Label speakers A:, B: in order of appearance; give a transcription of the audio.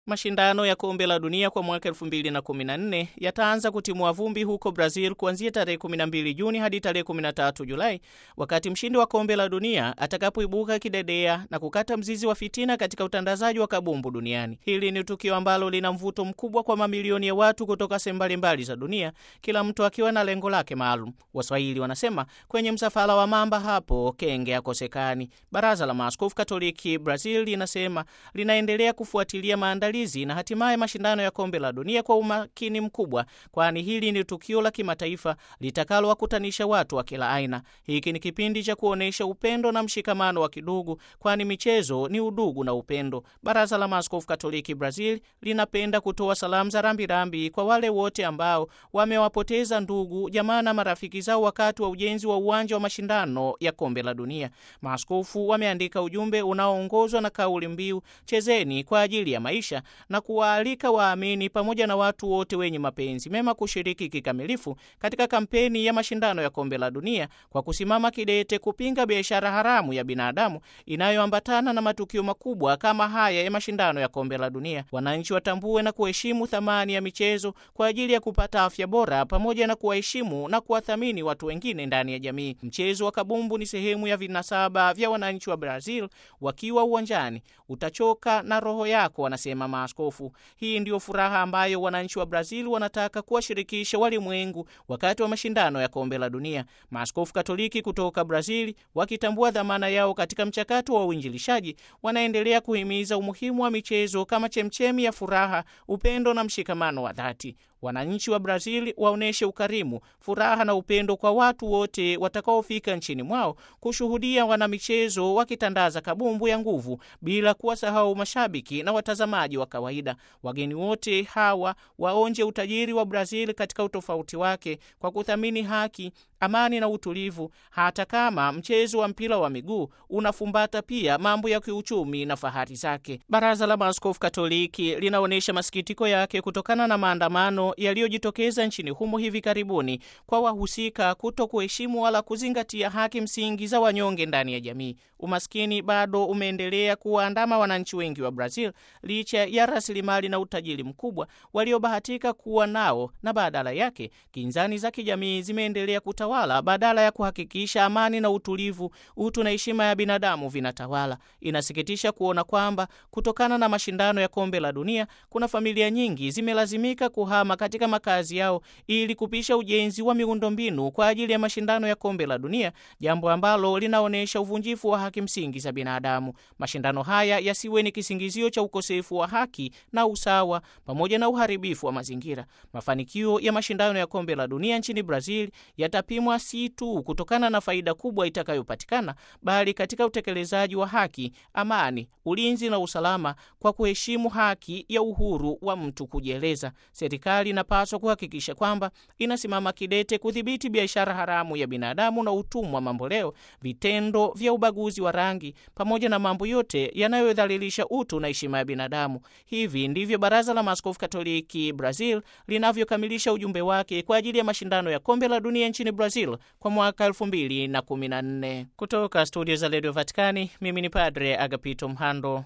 A: Mashindano ya kombe la dunia kwa mwaka 2014 yataanza kutimua vumbi huko Brazil kuanzia tarehe 12 Juni hadi tarehe 13 Julai, wakati mshindi wa kombe la dunia atakapoibuka kidedea na kukata mzizi wa fitina katika utandazaji wa kabumbu duniani. Hili ni tukio ambalo lina mvuto mkubwa kwa mamilioni ya watu kutoka sehemu mbalimbali za dunia, kila mtu akiwa na lengo lake maalum. Waswahili wanasema kwenye msafara wa mamba hapo kenge hakosekani. Baraza la Maaskofu Katoliki Brazil linasema linaendelea kufuatilia maandalizi na hatimaye mashindano ya kombe la dunia kwa umakini mkubwa, kwani hili ni tukio la kimataifa litakalowakutanisha watu wa kila aina. Hiki ni kipindi cha kuonyesha upendo na mshikamano wa kidugu, kwani michezo ni udugu na upendo. Baraza la Maaskofu Katoliki Brazil linapenda kutoa salamu za rambirambi kwa wale wote ambao wamewapoteza ndugu, jamaa na marafiki zao wakati wa ujenzi wa uwanja wa mashindano ya kombe la dunia. Maaskofu wameandika ujumbe unaoongozwa na kauli mbiu chezeni kwa ajili ya maisha na kuwaalika waamini pamoja na watu wote wenye mapenzi mema kushiriki kikamilifu katika kampeni ya mashindano ya kombe la dunia kwa kusimama kidete kupinga biashara haramu ya binadamu inayoambatana na matukio makubwa kama haya ya mashindano ya kombe la dunia. Wananchi watambue na kuheshimu thamani ya michezo kwa ajili ya kupata afya bora pamoja na kuwaheshimu na kuwathamini watu wengine ndani ya jamii. Mchezo wa kabumbu ni sehemu ya vinasaba vya wananchi wa Brazil. Wakiwa uwanjani utachoka na roho yako, wanasema maaskofu. Hii ndiyo furaha ambayo wananchi wa Brazil wanataka kuwashirikisha walimwengu wakati wa mashindano ya kombe la dunia. Maaskofu Katoliki kutoka Brazil, wakitambua dhamana yao katika mchakato wa uinjilishaji, wanaendelea kuhimiza umuhimu wa michezo kama chemchemi ya furaha, upendo na mshikamano wa dhati. Wananchi wa Brazil waonyeshe ukarimu, furaha na upendo kwa watu wote watakaofika nchini mwao kushuhudia wanamichezo wakitandaza kabumbu ya nguvu, bila kuwasahau mashabiki na watazamaji wa kawaida. Wageni wote hawa waonje utajiri wa Brazil katika utofauti wake kwa kuthamini haki, amani na utulivu, hata kama mchezo wa mpira wa miguu unafumbata pia mambo ya kiuchumi na fahari zake. Baraza la Maaskofu Katoliki linaonyesha masikitiko yake kutokana na maandamano yaliyojitokeza nchini humo hivi karibuni kwa wahusika kuto kuheshimu wala kuzingatia haki msingi za wanyonge ndani ya jamii. Umaskini bado umeendelea kuwaandama wananchi wengi wa Brazil licha ya rasilimali na utajiri mkubwa waliobahatika kuwa nao, na badala yake kinzani za kijamii zimeendelea kutawala badala ya kuhakikisha amani na utulivu, utu na heshima ya binadamu vinatawala. Inasikitisha kuona kwamba kutokana na mashindano ya kombe la dunia kuna familia nyingi zimelazimika kuhama katika makazi yao ili kupisha ujenzi wa miundombinu kwa ajili ya mashindano ya kombe la dunia, jambo ambalo linaonyesha uvunjifu wa haki msingi za binadamu. Mashindano haya yasiwe ni kisingizio cha ukosefu wa haki na usawa pamoja na uharibifu wa mazingira. Mafanikio ya mashindano ya kombe la dunia nchini Brazil yatapimwa si tu kutokana na faida kubwa itakayopatikana, bali katika utekelezaji wa haki, amani, ulinzi na usalama kwa kuheshimu haki ya uhuru wa mtu kujieleza. Serikali inapaswa kuhakikisha kwamba inasimama kidete kudhibiti biashara haramu ya binadamu na utumwa mamboleo, vitendo vya ubaguzi wa rangi, pamoja na mambo yote yanayodhalilisha utu na heshima ya binadamu. Hivi ndivyo Baraza la Maaskofu Katoliki Brazil linavyokamilisha ujumbe wake kwa ajili ya mashindano ya kombe la dunia nchini Brazil kwa mwaka 2014. Kutoka studio za redio Vatikani, mimi ni Padre Agapito Mhando.